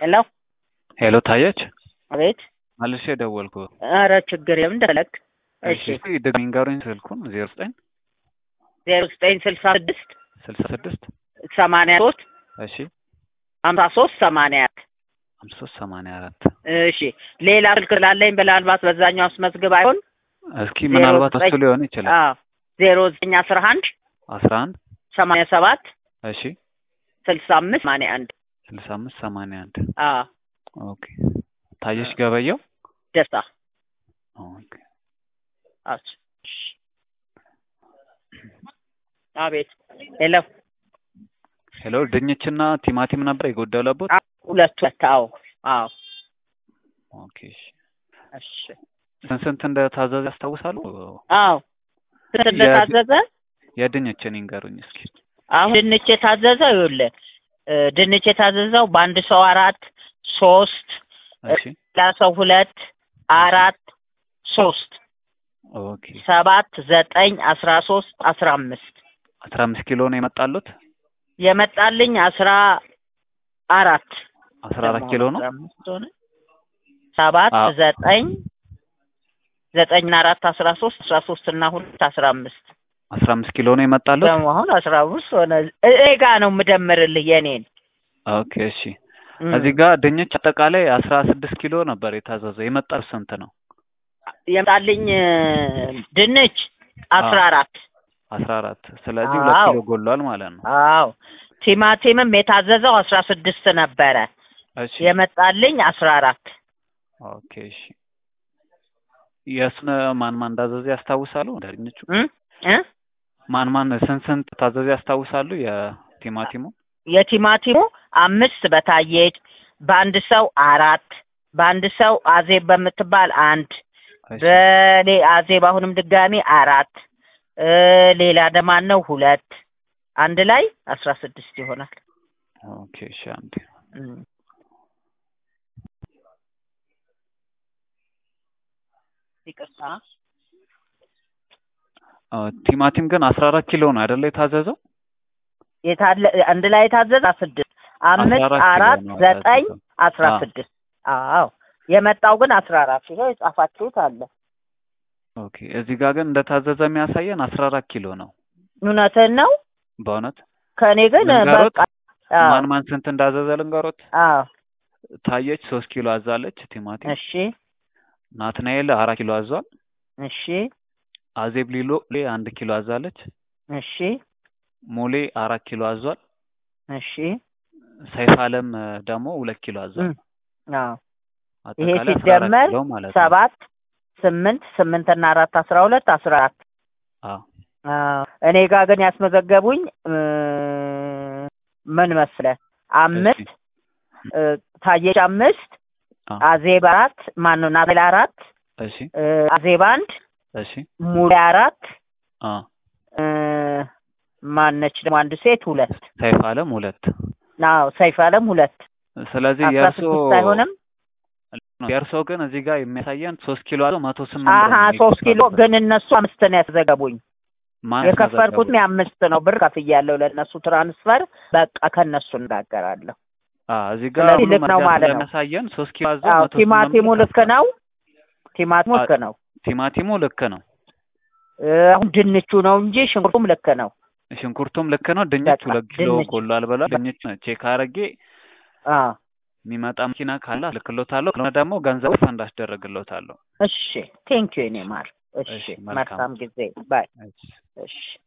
ሄሎ ሄሎ ታየች፣ አቤት። መልሼ ደወልኩ። ኧረ ችግር የለም እንደፈለግ። እሺ ደግሜ ንገሩኝ ስልኩን ዜሮ ዘጠኝ ዜሮ ዘጠኝ ስልሳ ስድስት ስልሳ ስድስት ሰማንያ ሶስት እሺ ሀምሳ ሶስት ሰማንያ አራት ሃምሳ ሶስት ሰማንያ አራት እሺ ሌላ ስልክ ላለኝ ምናልባት በዛኛው አስመዝግብ አይሆን እስኪ ምናልባት እሱ ዘጠኝ ሊሆን ይችላል። አዎ ዜሮ ዘጠኝ አስራ አንድ አስራ አንድ ሰማንያ ሰባት እሺ ስልሳ አምስት ሰማንያ አንድ ስልሳ አምስት ሰማንያ አንድ አዎ ኦኬ። ታየች ገበየው ደስታ ኦኬ። አዎ እሺ። አቤት ሄሎ ሄሎ ድንችና ቲማቲም ነበር የጎደለበት? አዎ፣ ሁለት ሁለት አዎ አዎ ኦኬ እሺ። እሺ ስንት ስንት እንደታዘዘ ያስታውሳሉ? አዎ ስንት እንደታዘዘ የድንችን ይንገሩኝ እስኪ። አሁን ድንች የታዘዘው ይኸውልህ እ ድንች የታዘዘው በአንድ ሰው አራት ሶስት እሺ ሌላ ሰው ሁለት አራት ሶስት ኦኬ። ሰባት ዘጠኝ አስራ ሶስት አስራ አምስት አስራ አምስት ኪሎ ነው የመጣሉት? የመጣልኝ አስራ አራት አስራ አራት ኪሎ ነው። አስራ አምስት ሆነ ሰባት አዎ። ዘጠኝ ዘጠኝና አራት አስራ ሶስት አስራ ሶስት እና ሁለት አስራ አምስት አስራ አምስት ኪሎ ነው የመጣሉት? ደግሞ አሁን አስራ አምስት ሆነ እኔ ጋ ነው የምደምርልህ የኔን ኦኬ እሺ። እዚህ ጋር ድንች አጠቃላይ አስራ ስድስት ኪሎ ነበር የታዘዘው። የመጣው ስንት ነው? የመጣልኝ እ ድንች አስራ አራት አስራ አራት ስለዚህ ሁለት አዎ። ኪሎ ጎሏል ማለት ነው። አዎ ቲማቲምም የታዘዘው አስራ ስድስት ነበረ እሺ የመጣልኝ አስራ አራት ኦኬ እሺ። የእሱን ማን ማን እንዳዘዘ ያስታውሳሉ? ድንቹ እ እ ማን ማን ስንት ስንት ታዘዘ ያስታውሳሉ? የቲማቲሙ የቲማቲሙ አምስት በታየች በአንድ ሰው አራት በአንድ ሰው አዜብ በምትባል አንድ እሺ በሌ አዜብ አሁንም ድጋሚ አራት እ ሌላ ደማን ነው ሁለት አንድ ላይ አስራ ስድስት ይሆናል። ኦኬ እሺ አንዴ እም። ይቅርታ አ፣ ቲማቲም ግን አስራ አራት ኪሎ ነው አይደለ የታዘዘው? የታለ አንድ ላይ የታዘዘ ስድስት አምስት 14 ኪሎ አራት ነው ዘጠኝ የታዘዘው። አስራ አዎ። ስድስት አዎ የመጣው ግን አስራ አራት ይኸው የጻፋችሁት አለ። ኦኬ እዚህ ጋር ግን እንደታዘዘ የሚያሳየን አስራ አራት ኪሎ ነው። እውነትህን ነው። በእውነት ከእኔ ግን ልንገሮት? በቃ አዎ ማን ማን ስንት እንዳዘዘ ልንገሮት። አዎ ታየች ሶስት ኪሎ አዛለች ቲማቲም። እሺ ናትናኤል አራት ኪሎ አዟል። እሺ አዜብ ሊሎ ሌ አንድ ኪሎ አዛለች። እሺ ሞሌ አራት ኪሎ አዟል። እሺ ሰይፍ አለም እ፣ ደግሞ ሁለት ኪሎ አዟል። እም፣ አዎ ይሄ አጠቃላይ አስራ አራት ሲደመር ኪሎ ማለት ነው። ሰባት ስምንት ስምንት እና አራት አስራ ሁለት አስራ አራት አዎ አዎ እኔ ጋር ግን ያስመዘገቡኝ እ፣ ምን መሰለህ አምስት እ፣ ታየች አምስት አዎ አዜብ አራት ማነው ናቤል አራት እሺ እ፣ አዜብ አንድ እሺ ሙሌ አራት አ እ፣ ማነች ደግሞ አንድ ሴት ሁለት ሰይፍ አለም ሁለት አዎ ሰይፍ አለም ሁለት ስለዚህ አስራ የእርሶ ስድስት አይሆንም የእርሶ ግን እዚህ ጋር የሚያሳየን ሶስት ኪሎ አለው መቶ ስምንት አሀ ብር ነው ሶስት ኪሎ የከፈሉበት። ግን እነሱ አምስት ነው ያስዘገቡኝ ማን የከፈልኩት አስመዘገቡ? አምስት ነው ብር ከፍያለሁ ለእነሱ ትራንስፈር በቃ ከእነሱ እነጋገራለሁ አ እዚህ ጋር ስለዚህ ሁሉ ልክ ነው መረጃ ማለት ነው። ስለሚያሳየን ሶስት ኪሎ አዘው አዎ መቶ ስምንት ቲማቲሙ ብር ልክ ከፍሏል። ነው ቲማቲሙ አ- ልክ ነው ቲማቲሙ ልክ ነው። እ፣ አሁን ድንቹ ነው እንጂ ሽንኩርቱም ልክ ነው ሽንኩርቱም ልክ ነው። ድንች በቃ ሁለት ኪሎ ድንች ጎሏል ብሏል። ድንች ቼክ አድርጌ አዎ የሚመጣ መኪና ካለ ልክሎታለሁ። ካልሆነ ደግሞ ገንዘቡ ፈንድ አስደረግሎታለሁ። እሺ ቴንኪዩ የኔ ማር እሺ እሺ፣ መልካም። መልካም ጊዜ ባይ እሺ። እሺ